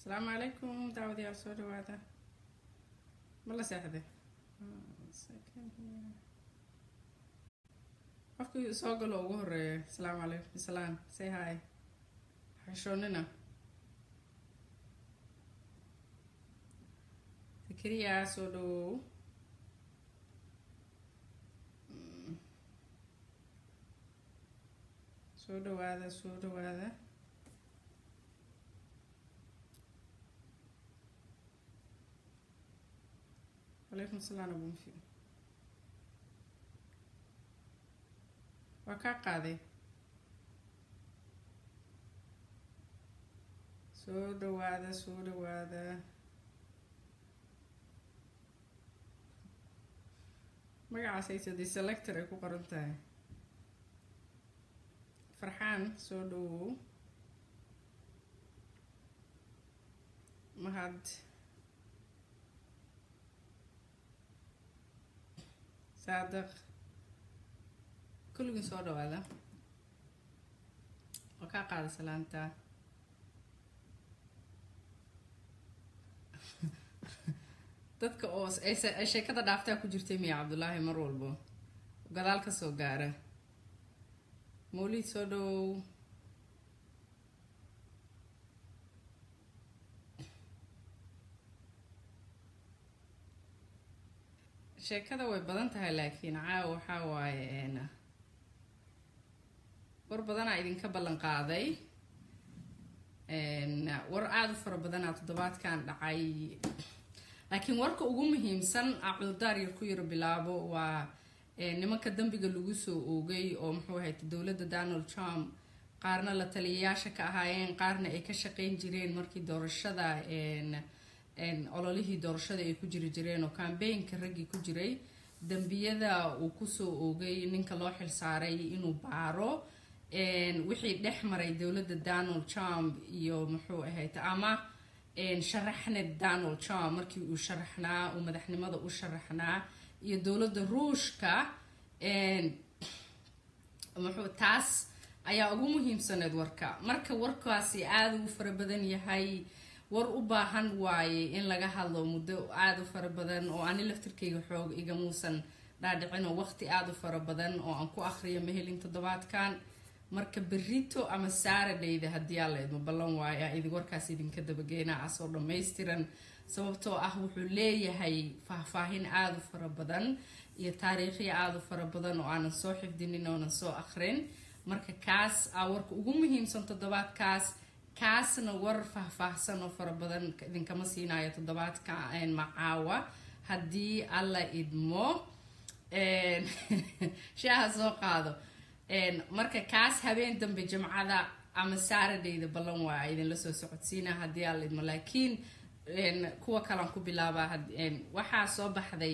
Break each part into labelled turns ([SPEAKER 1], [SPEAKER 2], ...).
[SPEAKER 1] asalaamu calaykum daawadayaal soo dhawaada ma la seexday qofkii soo galo ugu horeeya asalaamu calaykum salaan say hi xishoonina fikriya soo dhawow soo dhawaada soo dhawaada calaykum salaan abunfi waa kaa qaaday soo dhawaada soo dhawaada magacaas ayso dee selector ay ku qoran tahay farxaan soo dhawow mahad saadiq kulligii soo dhawaada waa kaa qaada salaanta dadka oo ay sheekada dhaaftaa ku jirtay miya cabdullaahi mar walbo gadaal ka soo gaara mawliid soo dhawow sheekada way badan tahay laakiin caawa waxaa waaye war badanaa idinka ballan qaaday war aada u fara badanaa toddobaadkan dhacay laakiin warka ugu muhiimsan cudurdaar yar ku yaro bilaabo waa nimanka dambiga lagu soo oogay oo muxuu ahayd dowladda donald trump qaarna la taliyayaasha ka ahaayeen qaarna ay ka shaqeyn jireen markii doorashada ololihii doorashada ay ku jiri jireen oo cambaynka raggii ku jiray dembiyada uu kusoo oogay ninka loo xilsaaray inuu baaro wixii dhex maray dowladda donald trump iyo muxuu ahayd ama sharaxna donald trump markii uu sharaxnaa uu madaxnimada u sharaxnaa iyo dowladda ruushka muxuu taas ayaa ugu muhiimsaneed warka marka warkaasi aada ugu fara badan yahay war u baahan waaye in laga hadlo muddo aada u fara badan oo ani laftirkayga xoog igamuusan dhaadhicin oo waqti aada u fara badan oo aan ku akhriyo mahelin toddobaadkan marka berito ama saaradhayda haddii aa laydma ballan waayo idi warkaas idinka dabageena asoo dhammaystiran sababtoo ah wuxuu leeyahay faahfaahin aada u fara badan iyo taariikhya aada u fara badan oo aanan soo xifdinin oonan soo akhrin marka kaas aa warka ugu muhiimsan toddobaadkaas kaasna war faahfaahsan oo fara badan idinkama siinayo toddobaadka macaawa haddii alla idmo shaaha soo qaado marka kaas habeen dambe jimcada ama saaradhayda ballan waa idinla soo socodsiina haddii alla idmo laakiin kuwa kalan ku bilaabaa waxaa soo baxday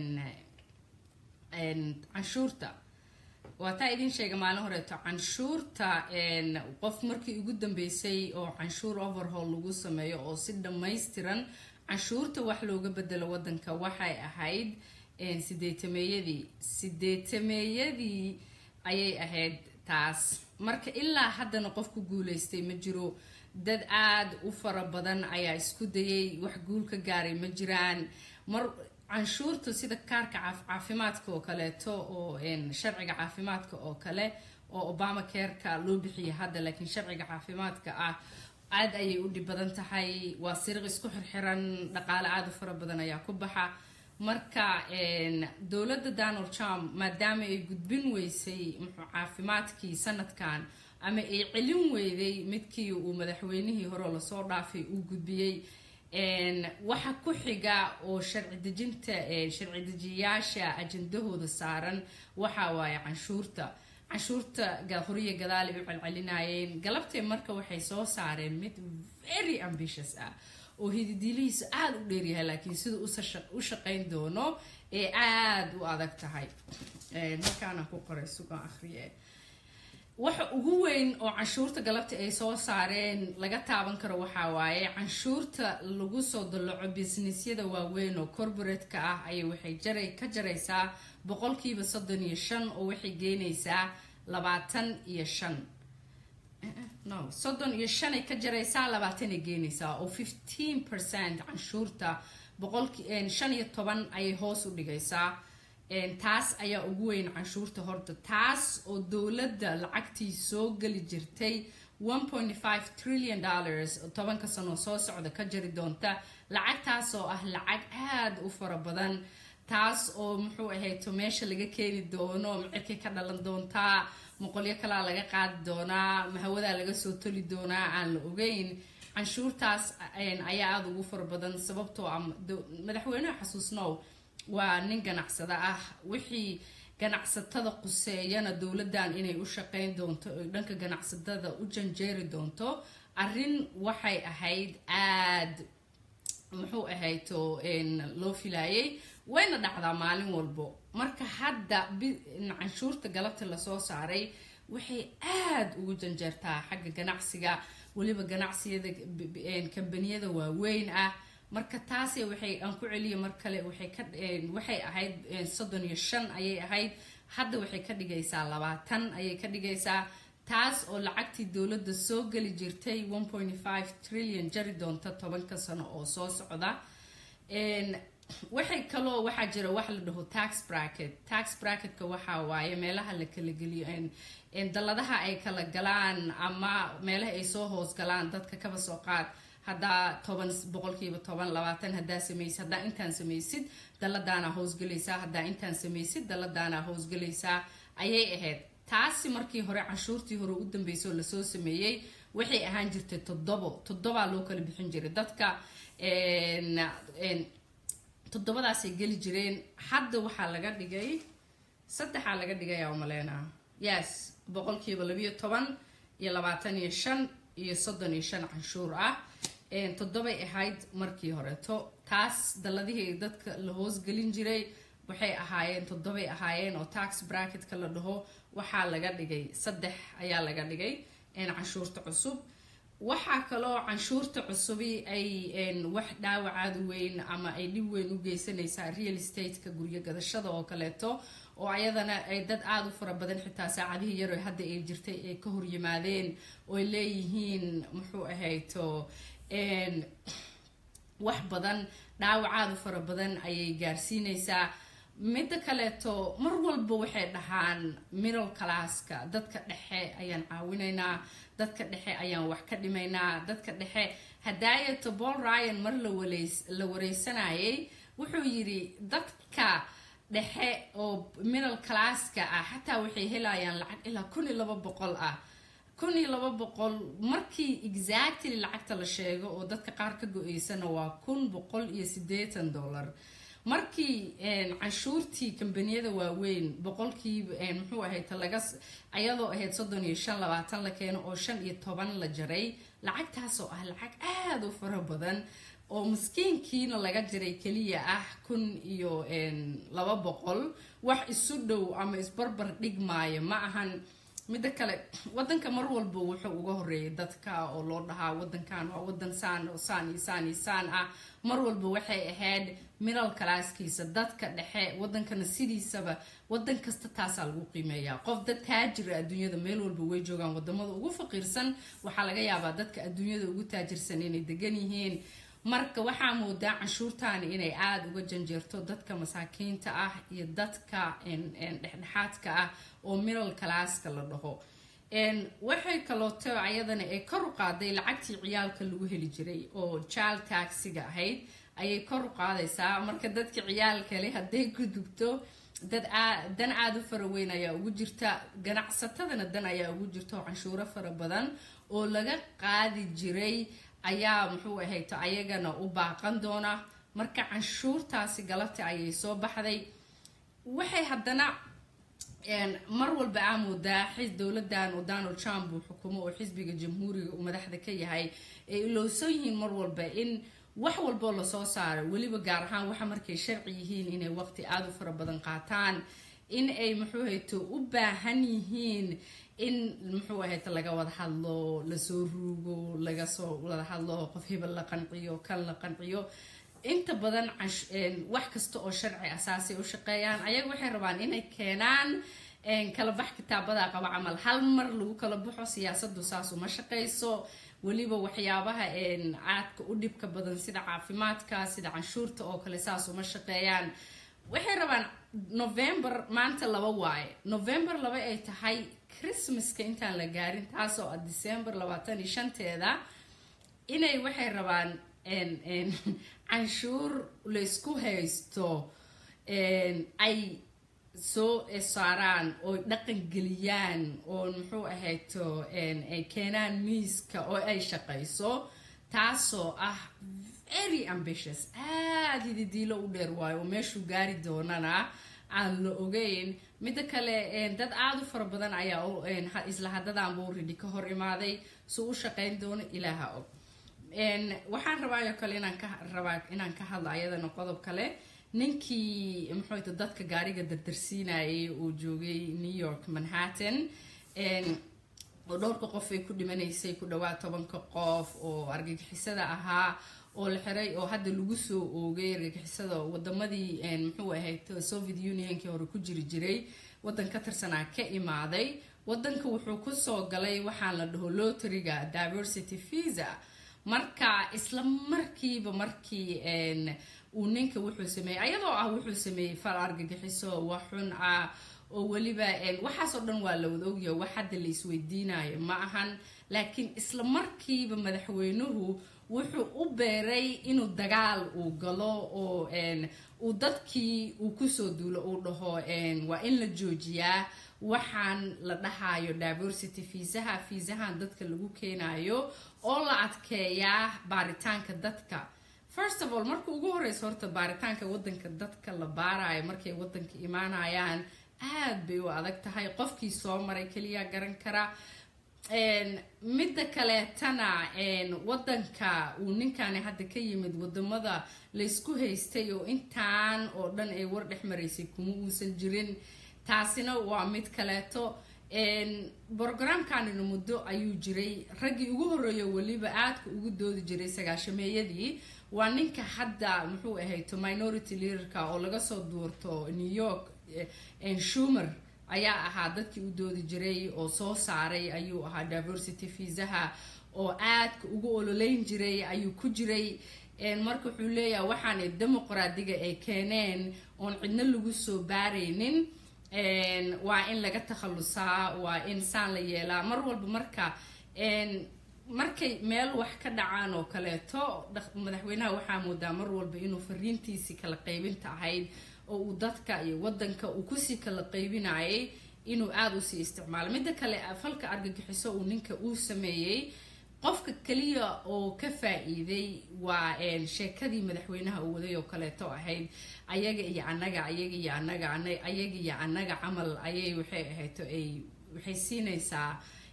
[SPEAKER 1] canshuurta waa taa idin sheega maalin horeeto canshuurta qof markii ugu dambeysay oo canshuur overhaul lagu sameeyo oo si dhammaystiran canshuurta wax looga bedelo wadanka waxay ahayd sideetameeyadii sideetameeyadii ayay ahayd taas marka ilaa haddana qof ku guuleystay ma jiro dad aada u fara badan ayaa isku dayay wax guul ka gaaray ma jiraan mar canshuurta sida kaarka caafimaadka oo kaleeto oo sharciga caafimaadka oo kale oo obama careka loo bixiya hadda laakiin sharciga caafimaadka ah aad ayay u dhib badan tahay waa siriq isku xirxiran dhaqaale aada u fara badan ayaa ku baxa marka dowladda donald trump maadaama ay gudbin weysay muxuu caafimaadkii sanadkan ama ay celin weyday midkii uu madaxweynihii hore lasoo dhaafay uu gudbiyey waxa ku xiga oo sharci dejinta sharci dejiyayaasha ajandahooda saaran waxa waaye canshuurta canshuurta horiya gadaal ay u celcelinayeen galabtee marka waxay soo saareen mid very ambitious ah oo hididilihiisa aada u dheeryahay laakiin sida u shaqayn doono ee aada u adag tahay halkaana ku qoray sugan akhriye waxa ugu weyn oo canshuurta galabta ay soo saareen laga taaban karo waxaa waaye canshuurta lagu soo dallaco businessyada waaweyn oo corporate-ka ah ayay waxay jaray ka jaraysaa boqolkiiba soddon iyo shan oo waxay geynaysaa labaatan iyo shan no soddon iyo shanay ka jaraysaa labaatanay geenaysaa oo fifteen percent canshuurta boqolki shan iyo toban ayay hoos u dhigaysaa taas ayaa ugu weyn canshuurta horta taas oo dowladda lacagtii soo geli jirtay one point five trillion dollars tobanka sano soo socda ka jari doonta lacagtaas oo ah lacag aada u fara badan taas oo muxuu ahayto meesha laga keeni doono micirkay ka dhalan doontaa moqolyo kalaa laga qaadi doonaa mahawadaa laga soo toli doonaa aan la ogeyn canshuurtaas ayaa aada ugu fara badan sababtoo ah madaxweyneha xasuusnow waa nin ganacsada ah wixii ganacsatada quseeyana dowladdan inay u shaqeyn doonto oy dhanka ganacsatada u janjeeri doonto arrin waxay ahayd aada muxuu ahayto loo filaayay wayna dhacdaa maalin walbo marka hadda canshuurta galabta lasoo saaray waxay aada ugu janjeertaa xagga ganacsiga weliba ganacsiyada kambaniyada waaweyn ah marka taasi waxay aan ku celiya mar kale waxay ka waxay ahayd soddon iyo shan ayay ahayd hadda waxay ka dhigaysaa labaatan ayay ka dhigaysaa taas oo lacagtii dowladda soo geli jirtay one point five trillion jari doonta tobanka sano oo soo socda waxay kaloo waxaa jira wax la dhaho tax bracket tax bracketka waxaa waaye meelaha la kala geliyo dalladaha ay kala galaan ama meelaha ay soo hoos galaan dadka kaba soo qaad haddaa toban boqolkiiba toban labaatan haddaa samaysid haddaa intaan samaysid dalladaana hoosgelaysaa haddaa intaan samaysid dalladaana hoosgelaysaa ayay ahayd taasi markii hore canshuurtii hore u dambeysay oo lasoo sameeyey waxay ahaan jirtay toddobo toddobaa loo kala bixin jiray dadka toddobadaasay geli jireen hadda waxaa laga dhigay saddexaa laga dhigayaa umaleynaa yes boqolkiiba labiyo toban iyo labaatan iyo shan iyo soddon iyo shan canshuur ah toddobay ahayd markii horeto taas dalladihii dadka la hoosgelin jiray waxay ahaayeen toddobay ahaayeen oo tax bracketka la dhaho waxaa laga dhigay saddex ayaa laga dhigay canshuurta cusub waxaa kaloo canshuurta cusubi ay wax dhaawacaada weyn ama ay dhib weyn u geysanaysaa real stateka guryo gadashada oo kaleeto oo ayadana ay dad aada u fara badan xitaa saacadihii yaro hadda ay jirtay ay ka horyimaadeen ooy leeyihiin muxuu ahayto wax badan dhaawacaada fara badan ayay gaarsiinaysaa midda kaleeto mar walba waxay dhahaan middle classka dadka dhexe ayaan caawinaynaa dadka dhexe ayaan wax ka dhimaynaa dadka dhexe hadaayato paul ryan mar la wareysanayay wuxuu yidhi dadka dhexe oo middle classka ah xataa waxay helayaan lacag ilaa kun iyo laba boqol ah kun iyo laba boqol markii exactly lacagta la sheego oo dadka qaar ka go-eysana waa kun boqol iyo sideetan dollar markii canshuurtii kambaniyada waaweyn boqolkiiba muxuu ahayd laga ayadoo ahayd soddon iyo shan labaatan la keeno oo shan iyo toban la jaray lacagtaasoo ah lacag aada u fara badan oo maskiinkiina laga jiray keliya ah kun iyo laba boqol wax isu dhow ama isbarbar dhigmaayo ma ahan midda kale wadanka mar walba wuxuu uga horeeyay dadka oo loo dhahaa wadankan waa wadan saan oo saan iyo saan iyo saan ah mar walba waxay ahayd middle calaaskiisa dadka dhexe wadankana sidiisaba wadan kasta taasaa lagu qiimeeyaa qof dad taajira adduunyada meel walba way joogaan wadamada ugu faqiirsan waxaa laga yaabaa dadka adduunyada ugu taajirsan inay degan yihiin marka waxaa moodaa canshuurtaani inay aada uga janjeerto dadka masaakiinta ah iyo dadka dhexdhexaadka ah oo middle calaaska la dhaho waxay kalooto ayadana ay kor u qaaday lacagtii ciyaalka lagu heli jiray oo jaal taxiga ahayd ayay kor u qaadaysaa marka dadka ciyaalkale hadday gudubto dad dan aada u fara weyn ayaa ugu jirta ganacsatadana dan ayaa ugu jirta oo canshuuro fara badan oo laga qaadi jiray ayaa muxuu ahayto ayagana u baaqan doona marka canshuurtaasi galabta ayay soo baxday waxay haddana mar walba aa moodaa dowladan oo donald trump uu xukumo oo xisbiga jamhuuriga uu madaxda ka yahay ay ilowsan yihiin mar walba in wax walboo lasoo saaro weliba gaar ahaan waxa markay sharci yihiin inay waqti aada u fara badan qaataan in ay muxuu hayto u baahan yihiin in muxuu ahayta laga wada hadlo lasoo ruugo laga soo wada hadlo qof hebel la qanciyo kan la qanciyo inta badan wax kasta oo sharci asaasay u shaqeeyaan ayaga waxay rabaan inay keenaan kala bax kitaabadaa qaba camal hal mar lagu kala baxo siyaasadu saas uma shaqayso weliba waxyaabaha caadka u dhibka badan sida caafimaadka sida canshuurta oo kale saas uma shaqeeyaan waxay rabaan november maanta laba waaye november laba ay tahay christmaska intaan la gaarin taasoo ah december labaatan iyo shanteeda inay waxay rabaan canshuur laysku haysto ay soo saaraan oo dhaqan geliyaan oo muxuu ahayto ay keenaan miiska oo ay shaqayso taasoo ah very ambitious aada ididiilo u dheer waayo oo meeshuu gaari doonana aan la ogeyn midda kale dad aada u fara badan ayaa isla hadadaanba uridi ka hor imaaday suu u shaqayn doono ilaaha og waxaan rabaayo kale inaan ka rabaa inaan ka hadlo ayadana qodob kale ninkii muxuuta dadka gaariga dardarsiinayay uu joogay new york manhattan oo dhowrka qof ay ku dhimanaysay ku dhawaad tobanka qof oo argagixisada ahaa oo la xiray oo hadda lagu soo oogay argagixisada wadamadii muxuu ahayd soviet unionkii hore ku jiri jiray wadan ka tirsanaa ka imaaday wadanka wuxuu kusoo galay waxaan la dhaho loteriga diversity visa marka isla markiiba markii uu ninka wuxuu sameeyey ayadoo ah wuxuu sameeyey fal argagixiso wax xun ah oo weliba waxaasoo dhan waa la wada ogyaha wax hadda la isweydiinayo ma ahan laakiin isla markiiba madaxweynuhu wuxuu u beeray inuu dagaal uu galo oo uu dadkii uu kusoo duulo uu dhaho waa in la joojiyaa waxaan la dhahayo diversity fiisaha fiisahan dadka lagu keenayo oo la adkeeyaa baaritaanka dadka first of all marka ugu horeysa horta baaritaanka wadanka dadka la baarayo markay wadanka imaanayaan aad bay u adag tahay qofkii soo maray keliya garan kara midda kaleetana wadanka uu ninkani hadda ka yimid wadamada laysku haystay oo intaan oo dhan ay war dhex maraysay kuma uusan jirin taasina waa mid kaleeto brogramkanina muddo ayuu jiray raggii ugu horeeyo weliba aadka ugu doodi jiray sagaashameeyadii waa ninka hadda muxuu ahayto minority leaderka oo laga soo duurto new york shumer ayaa ahaa dadkii u doodi jiray oo soo saaray ayuu ahaa diversity fiisaha oo aadka ugu ololeyn jiray ayuu ku jiray marka wuxuu leeyahay waxaanay dimuqraadiga ay keeneen oon cidno lagu soo baaraynin waa in laga takhalusaa waa in saan la yeelaa mar walba marka markay meel wax ka dhacaan oo kaleeto madaxweynaha waxaa moodaa mar walba inuu fariintiisii kala qaybinta ahayd oo uu dadka iyo wadanka uu kusii kala qaybinayay inuu aada usii isticmaalo midda kale falka argagixiso uu ninka uu sameeyey qofka keliya oo ka faa-iiday waa sheekadii madaxweynaha uu waday oo kaleeto ahayd ayaga iyo anaga ayaga iyo anaga ayaga iyo anaga camal ayay waxay ahayto ay waxay siinaysaa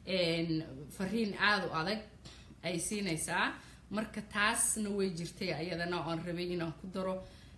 [SPEAKER 1] fariin aada u adag ay siinaysaa marka taasna way jirtay ayadana oan rabay inaan ku daro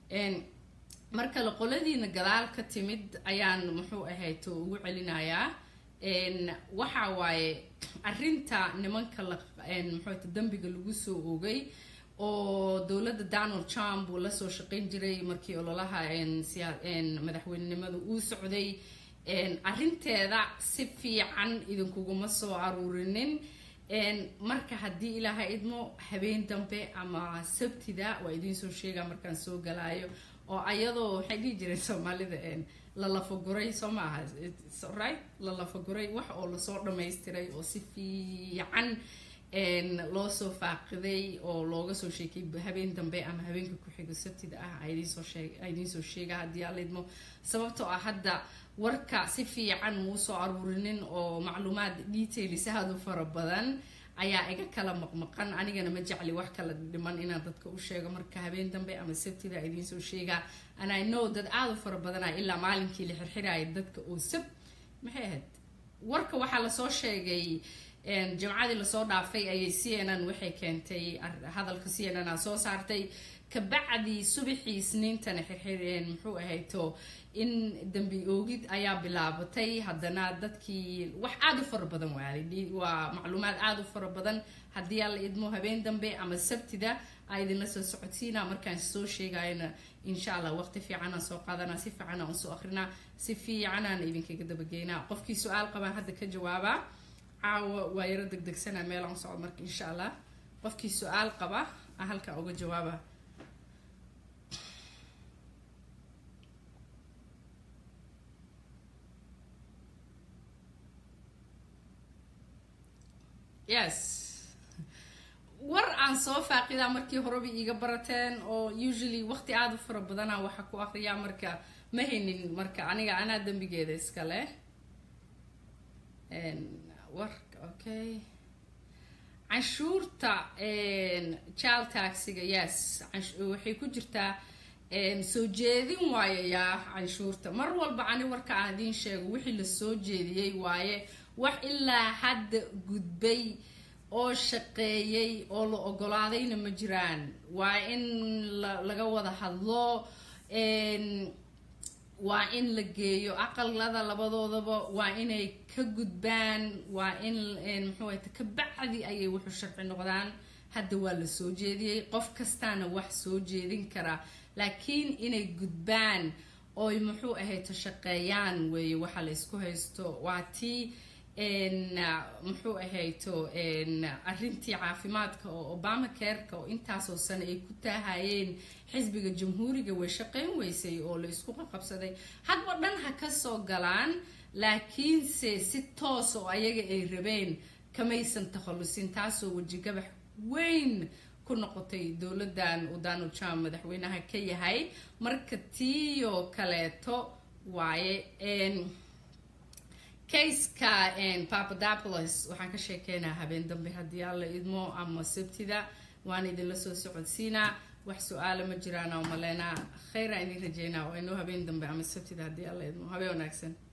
[SPEAKER 1] mar kale qoladiina gadaal ka timid ayaan muxuu ahayto ugu celinayaa waxa waaye arinta nimanka muxuuta dambiga lagu soo oogay oo dowladda donald trump uu lasoo shaqayn jiray markii ololaha madaxweynenimada uu socday arinteeda si fiican idinkuguma soo aruurinin marka haddii ilaaha idmo habeen dambe ama sabtida waa idinsoo sheega markaan soo galaayo oo ayadoo waxay dhihi jireen soomaalida la lafaguray soo ma aha right la lafaguray wax oo lasoo dhamaystiray oo si fiican loo soo faaqiday oo looga soo sheekay habeen dambe ama habeenka ku-xigo sabtida ah idinsoo sheega haddii alaidmo sababtoo ah hadda warka si fiican muusoo aruurinin oo macluumaad details aada u fara badan ayaa iga kala maqmaqan anigana ma jecli wax kala dhiman inaan dadka u sheego marka habeen dambe ama sabtida idiinsoo sheegaa and i know dad aada u fara badana ilaa maalinkii la xirxiraya dadka oo sab maxay ahayd warka waxaa lasoo sheegay jamcadii lasoo dhaafay ayay c n n waxay keentay hadalka c n n a soo saartay kabacdii subaxii isniintana xirxireen muxuu ahayto in dambi oogid ayaa bilaabatay haddana dadkii wax aada u fara badan waali waa macluumaad aada u fara badan haddii alla idmo habeen dambe ama sabtida aa idinla soo socodsiina markaan soo sheegayana insha allah waqti fiicanaan soo qaadanaa si fiicanaan usoo akrinaa si fiicanaan idinkaga dabageynaa qofkii su-aal qabaan hadda ka jawaabaa caawa waa yaro degdegsanaa meelaan socdo marka insha allah qofkii su-aal qaba a halkan uga jawaaba yes war aan soo faaqidaa markii horeba iiga barateen oo usually waqti aada u fara badanaa waxaa ku akriyaa marka ma haynin marka aniga anaa dembigeeda iskale war okay canshuurta child taxiga yes waxay ku jirtaa soo jeedin waaye yaa canshuurta mar walba ani warka aan idiin sheego wixii la soo jeediyey waaye wax ilaa hadda gudbay oo shaqeeyay oo la ogolaadayna ma jiraan waa in laga wada hadlo waa in la geeyo aqalada labadoodaba waa inay ka gudbaan waa in muxuu ahayta kabacdi ayay wuxuu sharci noqdaan hadda waa la soo jeediyey qof kastaana wax soo jeedin karaa laakiin inay gudbaan oy muxuu ahayto shaqeeyaan weeye waxa la isku haysto waa tii muxuu ahayto arrintii caafimaadka oo obama careka oo intaasoo sane ay ku taahayeen xisbiga jamhuuriga way shaqeyn weysay oo la isku qaqabsaday hadba dhan ha kasoo galaan laakiinse si toos oo ayaga ay rabeen kamaysan takhallusin taasoo wejigabax weyn ku noqotay dowladan uu donald trump madaxweynaha ka yahay marka tiiyoo kaleeto waaye kayska papadopolis waxaan ka sheekeynaa habeen dambe haddii alla idmo ama sabtida waan idinla soo socodsiinaa wax su-aala ma jiraan oo maleynaa kheyra idin rajeynaa oo inoo habeen dambe ama sabtida haddii alla idmo habeen wanaagsan